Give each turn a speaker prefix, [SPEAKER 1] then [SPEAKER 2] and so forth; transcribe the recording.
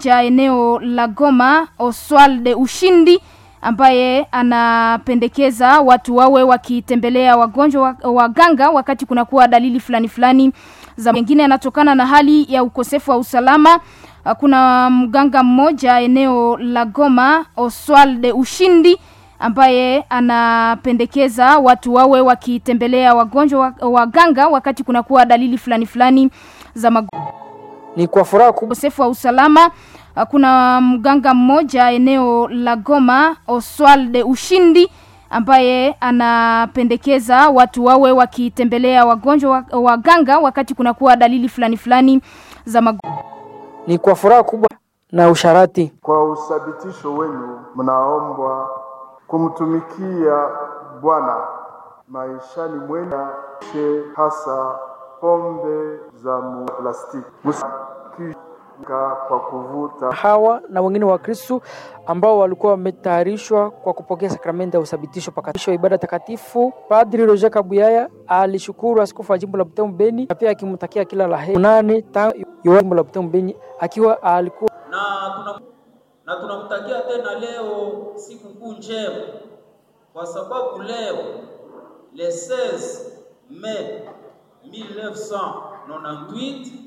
[SPEAKER 1] cha eneo la Goma Oswald Ushindi ambaye anapendekeza watu wawe wakitembelea wagonjwa waganga wakati kunakuwa dalili fulani fulani za mengine yanatokana na hali ya ukosefu wa usalama. Kuna mganga mmoja eneo la Goma Oswald Ushindi ambaye anapendekeza watu wawe wakitembelea wagonjwa waganga wakati kunakuwa dalili fulani fulani za magonjwa.
[SPEAKER 2] Ni kwa furaha kubwa
[SPEAKER 1] ukosefu wa usalama. Kuna mganga mmoja eneo la Goma Oswald Ushindi ambaye anapendekeza watu wawe wakitembelea wagonjwa waganga wakati kunakuwa dalili fulani fulani za magonjwa.
[SPEAKER 2] ni kwa furaha kubwa na usharati.
[SPEAKER 3] Kwa uthabitisho wenu, mnaombwa kumtumikia Bwana maishani mwenu, she hasa pombe za plastiki msikika kwa kuvuta
[SPEAKER 2] Hawa na wengine wa Kristo ambao walikuwa wametayarishwa kwa kupokea sakramenti ya uthabitisho pakatisho wa ibada takatifu. Padri Roger Kabuyaya alishukuru askofu wa jimbo la Butembo Beni na pia akimtakia kila la heri nane tangu jimbo la Butembo Beni akiwa alikuwa
[SPEAKER 4] na tuna na tunamtakia tena leo sikukuu njema, kwa sababu leo le 16 Mei 1998